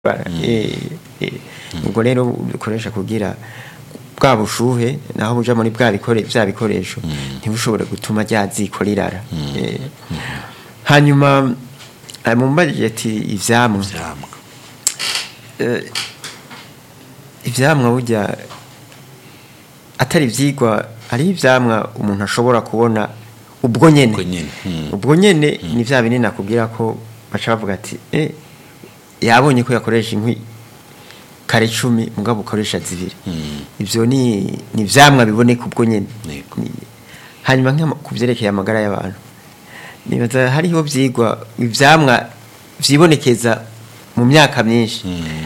Eh, eh, ubwo rero ukoresha kugira bwa bushuhe naho buja muri bwa bikore vya bikoresho ntibushobore gutuma rya ziko rirara Eh, hanyuma eh, mumbajije ati ivyamwa vyamwa Eh, ivyamwa burya atari ivyigwa ari ivyamwa umuntu ashobora kubona ubwo nyene Ubwo nyene, mm. ubwo nyene ni vya binini nakubwira ko baca bavuga ati eh yabonye ko yakoresha inkwi kare cumi mugabo ukoresha zibiri Mm. ivyo ni ni ivyamwa biboneka ubwo nyene Yego. Ni- hanyuma nk'ama- ku vyerekeye amagara y'abantu nibaza hariho vyigwa ivyamwa vyibonekeza mu myaka myinshi Mm.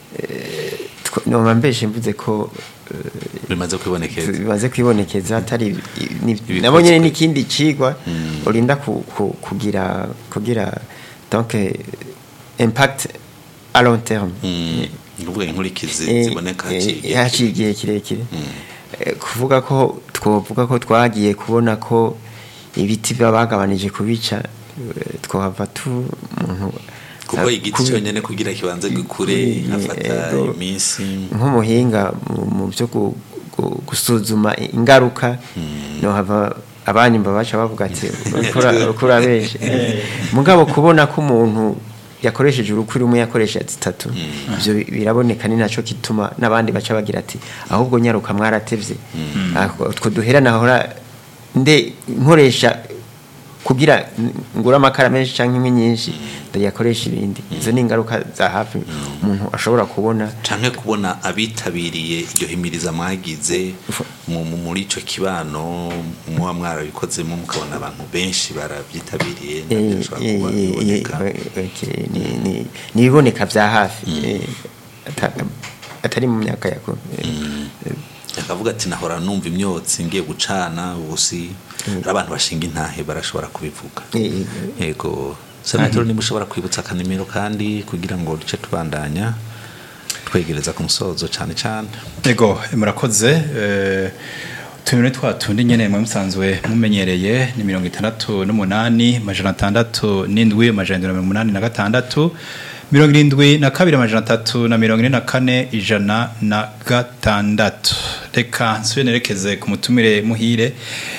Tw- noma mbeshe mvuze ko bimaze kwibonekeza bimaze kwibonekeza atari ni- Ibikozwe. nabo nyene n'ikindi cigwa Mm. urinda ku- ku- kugira kugira donc eh, impact à long terme Mm. ni ukuvuga inkurikizi Eh, ziboneka eh, haciye haciye igihe kirekire Mm. Eh, kuvuga ko twovuga ko twagiye kubona ko ibiti biba bagabanije kubica eh, twohava tu umuntu kuko eh, igiti kubi- cyonyine kugira kibanze gikure Eh, hafata eh, iminsi nk'umuhinga mu- mu byo gu- gu- gusuzuma ingaruka no hava abanyumva baca bavuga ati ukura benshi mugabo kubona ko umuntu yakoresheje urukwi rumwe yakoresha zitatu ibyo bi- biraboneka ni naco kituma n'abandi baca bagira ati ahubwo nyaruka mwaratevye Ah, utwo duhera nahora nde nkoresha kugira ngura amakara menshi canke inkwi nyinshi ndayakoresha ibindi izo ni ingaruka za hafi umuntu ashobora kubona canke kubona abitabiriye iryo himiriza mwagize mu- mu- muri ico kibano muba mwarabikozemo mukabona abantu benshi barabyitabiriye nabyo Eh, bishobora eh, kuba eh, biboneka eh, okay, ni- ni- ni ibiboneka vya hafi eh, ata- atari mu myaka yako akavuga ati nahora numva imyotsi ngiye gucana ubusi hari abantu bashinga intahe barashobora kubivuga yego senatoro niba ushobora kwibutsa akanimero kandi kugira ngo duce tubandanya twegereza ku musozo cyane cyane Ego murakoze eh, tumire twa tundi nyene mwe musanzwe mumenyereye ni mirongo itandatu n'umunani amajana atandatu n'indwi amajana indwi na mirongo umunani na gatandatu mirongo irindwi na kabiri amajana atatu na mirongo ine na kane ijana na gatandatu reka nsubire nerekeze ku mutumire muhire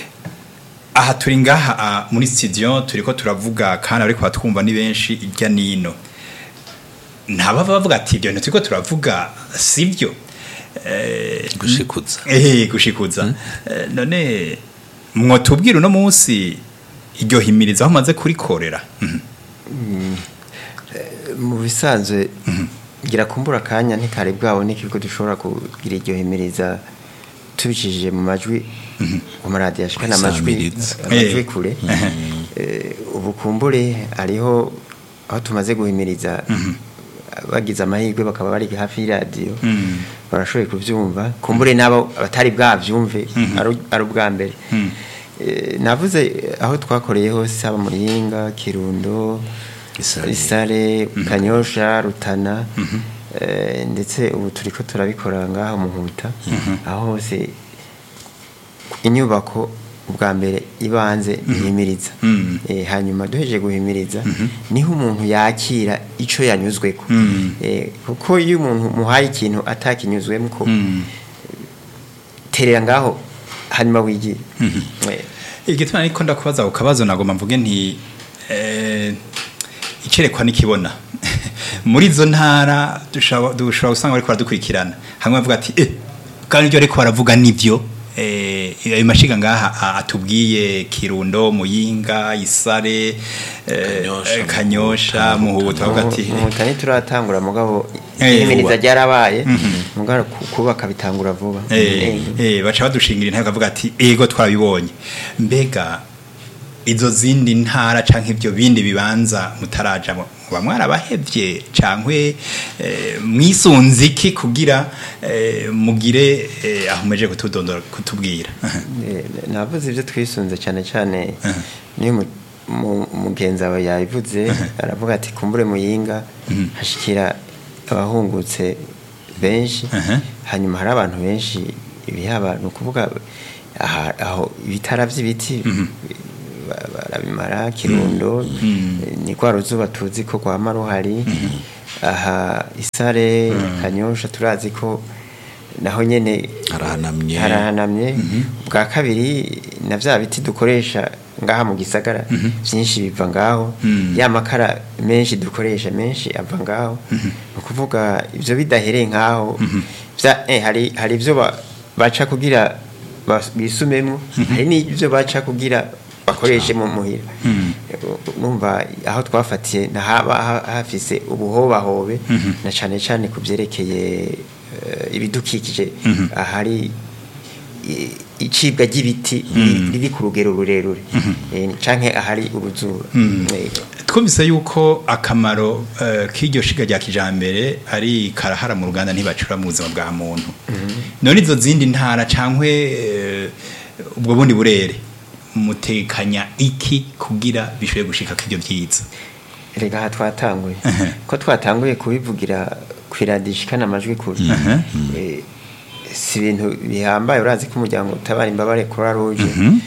aha turi ngaha ah, muri studio turiko turavuga kandi ariko batwumva ni benshi irya nino ntabava bavuga ati ibyo bintu turiko turavuga sibyo Eh, gushikuza ehe gushikuza Eh, none mwotubwira uno munsi iryo himiriza aho umaze kurikorera Mhm. mu bisanzwe gira kumbura akanya ntikari bwaboneke ko dushobora kugira iryo himiriza tubicishije mu majwi ku maradiyo ashikana amajwi Isamiriza. amajwi Eh. kure Eh, ubu kumbure hariho aho tumaze guhimiriza bagize amahirwe bakaba bari hafi y'iradiyo Mhm. barashoboye kubyumva kumbure n'abo batari bwabyumve ari ari ubwa mbere Eh, navuze aho twakoreye hose haba muyinga kirundo Isare. isare kanyosha rutana eh, ndetse ubu turiko turabikora ngaho muhuta aho hose inyubako ubwa mbere ibanze ihimiriza Mhm. Eh, hanyuma duhejeje guhimiriza niho umuntu yakira ico yanyuzweko Mhm. Eh, kuko iyo umuntu muhaye ikintu atakinyuzwemo ko Mhm. terera ngaho hanyuma wigira Eh, igituma ariko ndakubaza ku kabazo nagomba mvuge nti eh, icerekwa nikibona muri izo ntara dushobora dushobora gusanga bariko baradukurikirana hamwe bavuga ati eh kandi ibyo ariko baravuga nivyo eh ayo mashiga ngaha a- atubwiye kirundo muyinga isare eh, Kanyosha, eh, kanyosha muhuta bavuga ati muhuta ntituratangura mugabo Eh, ihimiriza vuba. ryarabaye mugabo ku- kubaka bitangura vuba Eh, eh, baca badushingira intare bakavuga ati ego twabibonye mbega izo zindi ntara canke ibyo bindi bibanza mutarajamo muba mwarabahevye cankwe eh, mwisunze iki kugira eh, mugire eh, aho mumeje kutudondora kutubwira Eh, navuze ibyo twisunze cyane cyane niyo mu- mu- mugenzi wawe yabivuze aravuga ati kumbure muyinga hashikira abahungutse benshi Mhm. hanyuma hari abantu benshi ibihaba ni ukuvuga aha- aho ibitara by'ibiti ba- barabimara kirundo ni rwa ruzuba tuzi ko rwama ruhari aha isare kanyosha turazi ko naho nyene harahanamye harahanamye bwa kabiri na vya biti dukoresha ngaha mu gisagara byinshi biva ngaho ya makara menshi dukoresha menshi ava ngaho ni ukuvuga ibyo bidahereye ngaho vya- eh, hari hari ibyo ba- baca kugira bas- bisumemwo hari n'ibyo baca kugira bakoreshe mu muhira numva aho twafatiye haba hafise ubuhobahobe na cyane cyane ku byerekeye eh, ibidukikije ahari i- icibwa ry'ibiti riri- riri ku rugero rurerure Eh, canke ahari uruzura Yego. twumvise yuko akamaro eh, k'iryo shiga rya kijambere ari karahara mu ruganda ntibacura mu buzima bwa muntu none izo zindi ntara cankwe eh, ubwo bundi burere mutekanya iki kugira bishoboye gushika k'ivyo vyiza rega aha twatanguye ko twatanguye kubivugira kwiradiyo ishikana amajwi kure Eh, si ibintu bihambaye urazi ko umuryango utabara imbabare kuri ruje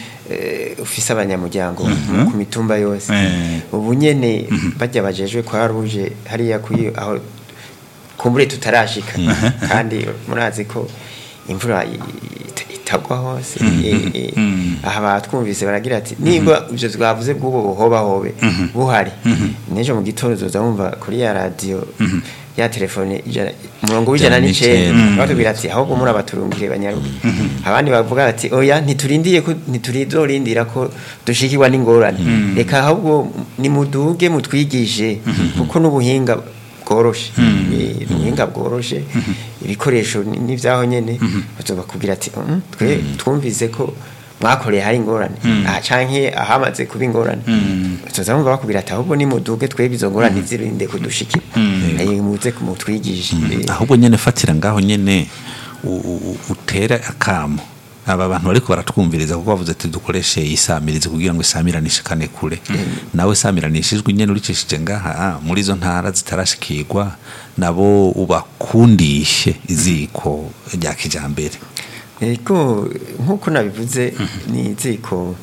ufise abanyamuryango ku mitumba yose Eh. ubu nyene bajya bajejwe kwa ruje hariya kuyi aho kumbure tutarashika kandi murazi ko imvura i- it- itagwa hose Eh, eh, aha batwumvise baragira ati niba ibyo twavuze bw'ubu buhobahobe buhari n'ejo mu gitondo uzoza wumva kuri ya radiyo ya telefone ijana- umurongo w'ijana Ijana n'icenda n'icenda. batubwira ati ahubwo muri abaturungire banyaruke abandi bavuga ati oya ntiturindiye ko ntiturizorindira ko dushikirwa n'ingorane reka ahubwo nimuduge mutwigishe kuko n'ubuhinga bworoshe Eh, ubuhinga bworoshe ibikoresho ni- n'ivyaho nyene bazobakubwira ati "Mm, twe twumvise ko mwakoreye hari ingorane aha canke ahamaze kuba ingorane tuza bumva bakubwira ati ahubwo nimuduge twebwe izo ngorane zirinde kudushikira Eh, muze mutwigishe Eh, ahubwo nyene fatira ngaho nyene u- u- utere akamo aba bantu bariko baratwumviriza kuko bavuze ati dukoreshe isamirizi kugira ngo isamiranishi kane kure nawe samiranishijwe nyene uricishije ngaha ah, muri izo ntara zitarashikirwa nabo ubakundishe iziko rya kijambere Ego nk'uko nabivuze ni iziko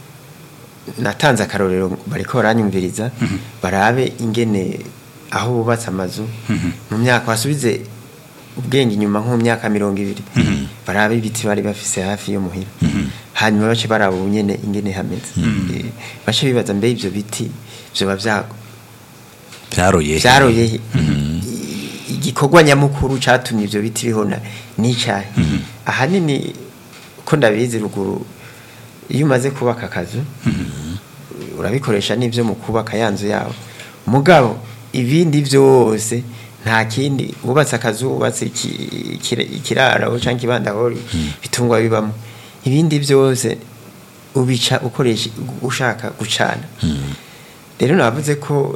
natanze akarorero bariko baranyumviriza barabe ingene aho bubatse amazu mu myaka basubize ubwenge inyuma nko mu myaka mirongo ibiri barabe ibiti bari bafise hafi yo muhira hanyuma bace baraba ubu nyene ingene hameze Eh, bace bibaza mbe ivyo biti vyoba vyago vyaroye vyaroye he? I- igikorwa nyamukuru catumye ivyo biti bihona n'icahe ahanini ko ndabizi ruguru iyo umaze kubaka akazu urabikoresha n'ivyo mu kubaka ya nzu yawe mugabo ibindi vyose nta kindi wubatse akazu wubatse iki- ikira- ikiraro canke ibandahori bitungwa bibamo ibindi vyose ubica ukoresha ushaka gucana rero navuze ko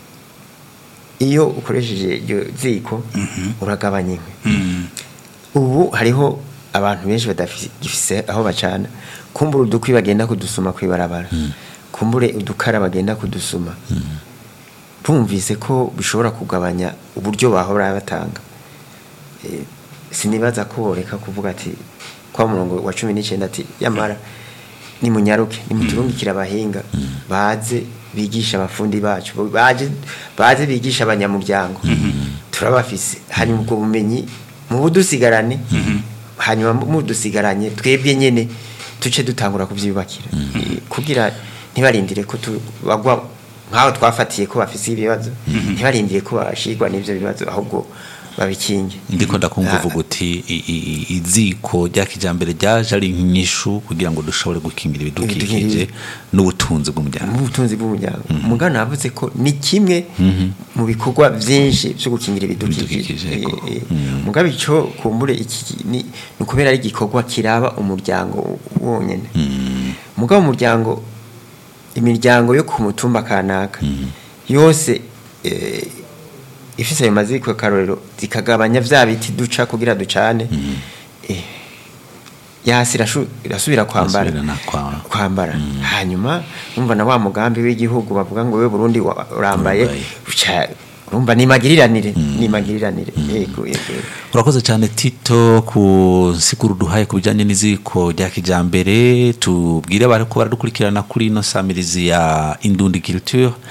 eh, iyo ukoresheje iryo ziko uragabanya inkwi ubu hariho abantu benshi badafise aho bacana kumbura udukwi bagenda kudusuma kwibarabara kumbure udukara bagenda kudusuma bumvise ko bishobora kugabanya uburyo bahora batanga Eh, sinibaza ko boreka kuvuga ati kwa murongo wa cumi n'icyenda ati yamara nimunyaruke nimuturungikire abahinga baze bigisha abafundi bacu baje baze bigisha abanyamuryango turabafise hanyuma ubwo bumenyi mu budusigarane hanyuma mudusigaranye twebwe nyene tuce dutangura kuvyubakira Eh, kugira ntibarindire ko tubagwa nk'aho twafatiye ko bafise ibibazo ntibarindire ko bashigwa n'ivyo bibazo ahubwo babikinge ndiko ndakumva Ah, uvuga uti i- i- i- iziko rya kijambere ryaje ari nk'inyishu kugira ngo dushobore gukingira ibidukikije Ibidukikije. n'ubutunzi bw'umuryango mu butunzi bw'umuryango umugana navuze ko ni kimwe mu bikorwa byinshi byo gukingira ibidukikije Ibidukikije, yego. Eh, eh. mugabo ico kumbure iki ni ni ukubera ari igikorwa kiraba umuryango wonyene mugabo umuryango imiryango yo ku mutumba kanaka yose eh, ifise ayo maziko karorero zikagabanya vya biti duca kugira ducane eh, yasi irashu- irasubira kwambara Irasubira na kwa- kwambara hanyuma umva na wa mugambi w'igihugu bavuga ngo we Burundi wa- urambaye Urambaye. uca- urumva ni magiriranire ni magiriranire yego yego urakoze cyane tito ku nsiguro duhaye ku bijyanye n'iziko rya kijyambere tubwire abari ko baradukurikirana kuri ino samirizi ya indundi culture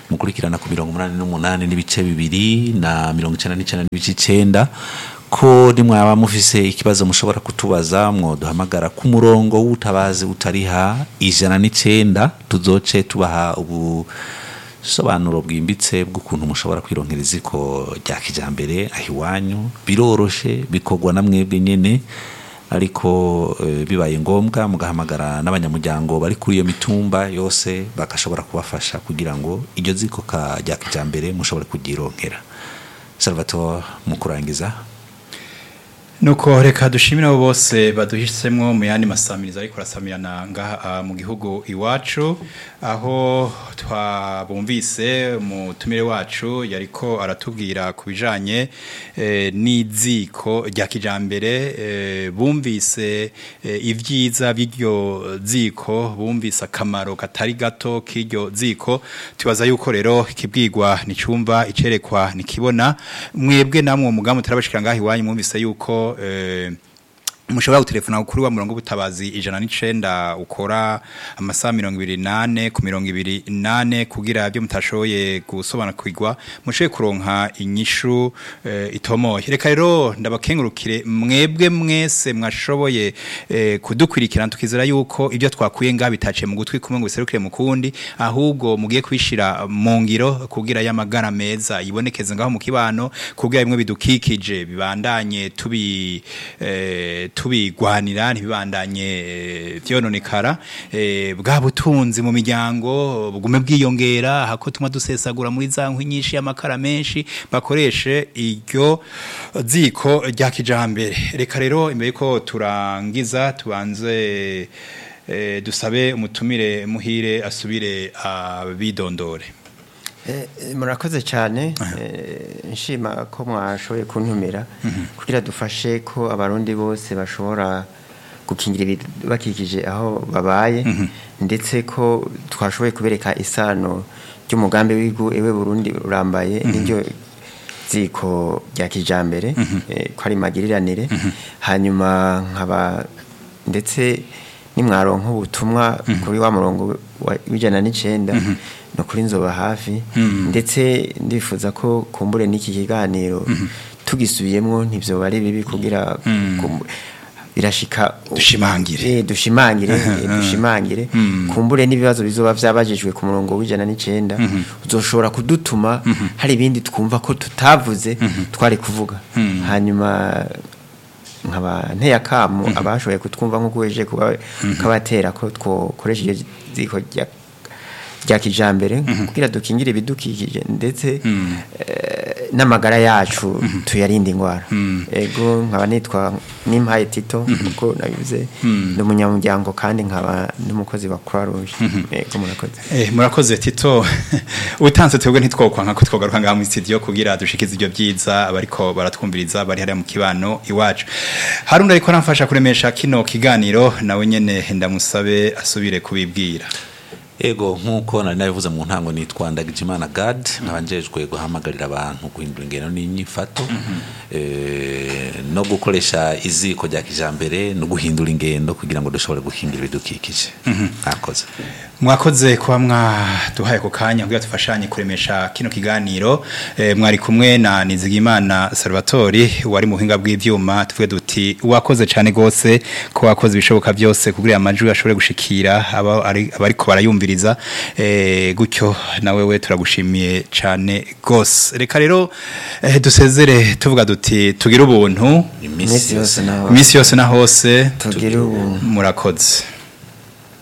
mukurikirana ku mirongo umunani n'umunani n'ibice bibiri na mirongo icenda n'icenda n'ibice icenda ko nimwaba mufise ikibazo mushobora kutubaza mwoduhamagara ku murongo w'ubutabazi utariha ijana n'icenda tuzoce tubaha ubusobanuro bwimbitse bw'ukuntu mushobora kwironkera iziko rya kijambere aho iwanyu biroroshe bikorwa na mwebwe nyene ariko eh, bibaye ngombwa mugahamagara n'abanyamuryango bari kuri iyo mitumba yose bagashobora kubafasha kugira ngo iryo ziko ka rya kijambere mushobore kugironkera Salvatore mu kurangiza nuko reka dushimire abo bose baduhisemo mu yandi masamiriza ariko arasamirana ngaha mu gihugu iwacu aho twabumvise umutumire wacu yariko aratubwira ku bijanye eh, n'iziko rya kijambere eh, bumvise eh, ibyiza by'iryo ziko bumvise akamaro katari gato k'iryo ziko tubaza yuko rero ikibwirwa nicumva icerekwa nikibona mwebwe namwe umugambi turabashikira ngaha iwanyu mwumvise yuko eh, mushobora gutelefona kuri wa murongo w'ubutabazi ijana n'icenda ukora amasaha mirongo ibiri nane ku mirongo ibiri nane kugira ibyo mutashoboye gusobanukirwa mushoboye kuronka inyishu eh, itomoye reka rero ndabakengurukire mwebwe mwese mwashoboye eh, kudukurikirana tukizera yuko ibyo twakuye ngaha bitaciye mu gutwi kumwe ngo biserukire mu kundi ahubwo mugiye kwishira mu ngiro kugira y'amagara meza yibonekeze ngaho mu kibano kugira bimwe bidukikije bibandanye tubi eh, tubigwanira ntibibandanye eh, vyononekara eh, bwa butunzi mu miryango bugume bwiyongera hako tuma dusesagura muri za nkwi nyinshi y'amakara menshi bakoreshe iryo ziko rya kijambere reka rero imbere ko turangiza tubanze eh, dusabe umutumire muhire asubire abidondore Eh, murakoze cyane eh, nshima ko mwashoboye kuntumira kugira dufashe ko abarundi bose bashobora gukingira ibibakikije aho babaye ndetse ko twashoboye kubereka isano ry'umugambi w'igihugu ewe Burundi urambaye n'iryo ziko rya kijambere eh, ko ari magiriranire hanyuma nkaba ndetse nimwaronka ubutumwa kuri wa murongo wa- w'ijana n'icenda no kuri nzoba hafi ndetse ndifuza ko kumbure n'iki kiganiro tugisubiyemwo ntibyoba ari bibi kugira kum- birashika Dushimangire. Eh, dushimangire eh, dushimangire kumbure n'ibibazo bizoba vyabajijwe ku murongo w'ijana n'icenda uzoshobora kudutuma hari ibindi twumva ko tutavuze twari kuvuga hanyuma nkaba nteye akamu abashoboye kutwumva nk'uko weje kuba kabatera ko twokoresha iryo ziko rya rya kijambere kugira dukingire ibidukikije ndetse eh, n'amagara yacu tuyarinde indwara ego nkaba nitwa nimpaye tito kuko nabivuze ndi umunyamuryango kandi nkaba n'umukozi wa croix rouge ego murakoze Eh, murakoze tito utanze twebwe ntitwokwa nka ko twogaruka ngaha mu studio kugira dushikize ibyo byiza abariko baratwumviriza bari hariya mu kibano iwacu harundi ariko namfasha kuremesha kino kiganiro nawe nyene ndamusabe asubire kubibwira ego nk'uko nari nabivuze mu ntango nitwa Ndagijimana Gad nkaba njejwe guhamagarira abantu guhindura ingendo n'inyifato eh, no gukoresha iziko rya kijambere no guhindura ingendo kugira ngo dushobore guhindura ibidukikije mwakoze mwakoze kuba mwaduhaye ku kanya kugira tufashanye kuremesha kino kiganiro eh, mwari kumwe na Nizigimana Salvatori wari mu buhinga bw'ivyuma tuvuge duti wakoze cyane gose ko wakoze ibishoboka byose kugira amajwi ashobore gushikira aba ari- abariko barayumviriza eh, gutyo nawe we turagushimiye cyane gose reka rero eh, dusezere tuvuga duti tugire ubuntu iminsi Iminsi yose yose naho iminsi yose na hose tugire ubuntu murakoze